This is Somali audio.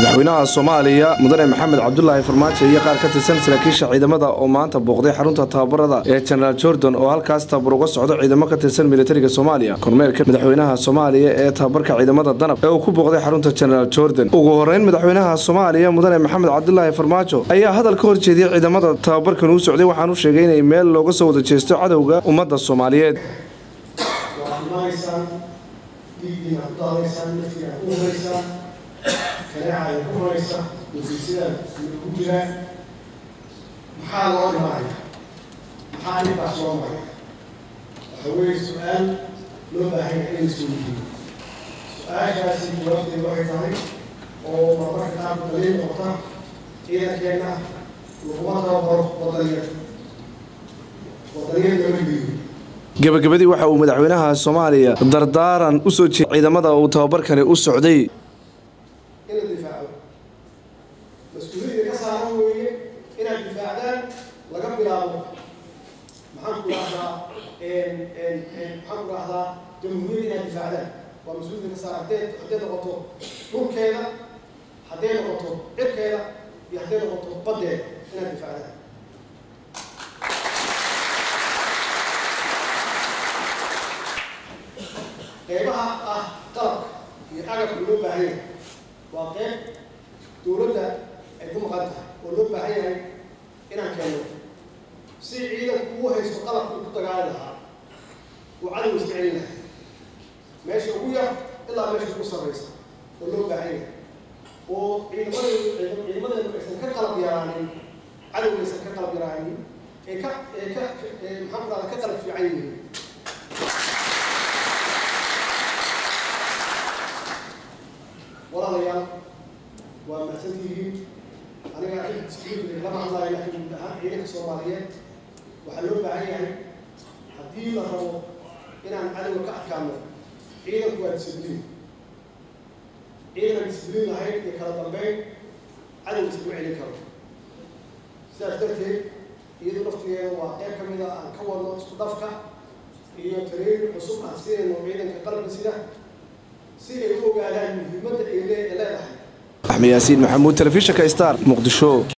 madaxweynaha soomaaliya mudane maxamed cabdulaahi farmaajo iyo qaar ka tirsan saraakiisha ciidamada oo maanta booqday xarunta tababarada ee jenaraal jordan oo halkaas tababar uga socdo ciidamo ka tirsan militariga soomaaliya kormeerka madaxweynaha soomaaliya ee tababarka ciidamada danab ee uu ku booqday xarunta jenaraal jordan ugu horeyn madaxweynaha soomaaliya mudane maxamed cabdulaahi farmaajo ayaa hadal ka horjeediyey ciidamada tababarkan uu socday waxaanu sheegay inay meel looga soo wada jeesto cadowga ummadda soomaaliyeed waxaad imaanaysaan dhiiggiina ku daadaysaan naftiina ku huraysaan kaneecaya ku huraysa nasiisidaad ku jiraan maxaa loo dhimanaya maxaa ninkaas loo maraya waxa weeye su-aal loo baahan yahay inay soo yihiin su-aashaasi jawaabteedu waxay tahay oo marmarka qaarku daliil noqota ciidankeenna laguma tababaro wadaniya wadaniyad lama geeyo gebagabadii waxa uu madaxweynaha soomaaliya dardaaran u soo jeeday ciidamada uu tababarkani u socday in la difaaco mas-uuliyadda ka saaran weeye inaad difaacdaan laga bilaabo maxaan ku dhahdaa maxaan ku dhahdaa jamhuuriyadda inaad difaacdaan waa mas-uuliyadda ka saaran hadday hadday noqoto dhulkeeda hadday noqoto cirkeeda iyo hadday noqoto baddeeda inaad difaacdaan qeybaha ah qalabka iyo agabka loo baahan yahay waa qeyb dowladda ay ku maqan tahay oo loo baahan yahay inaan keenno si ciidanku uu haysto qalabka uu ku dagaali lahaa uu cadow iska celin lahay meesha ugu yar ilaa meesha ugu sarraysa oo loo baahan yahay oo ciidamadeedu ciidamadeedu aysan ka qalab yaraanin cadowga aysan ka qalab yaraanin ee ka ee ka maxaan ku dhahdaa ka qalab fiican yihiin walaalayaal waa mahadsantihiin aniga lama hadlaayo laakiin guud ahaan ciidanka soomaaliyeed waxaa loo baahan yahay haddii la rabo inaan cadowga ka adkaano ciidanku waa discibliin ciidan discibliin lahayn iyo kala dambeyn cadow iskama celin karo sidaas darteed iyadu laftigeeda waa qeyb ka mid a aan ka wadno isku dhafka iyo tariin cusub aan siinayno ciidanka qalabka sida si ay u ogaadaan muhiimadda ay leedahay axmed yaasiin maxamuud telefishinka star muqdisho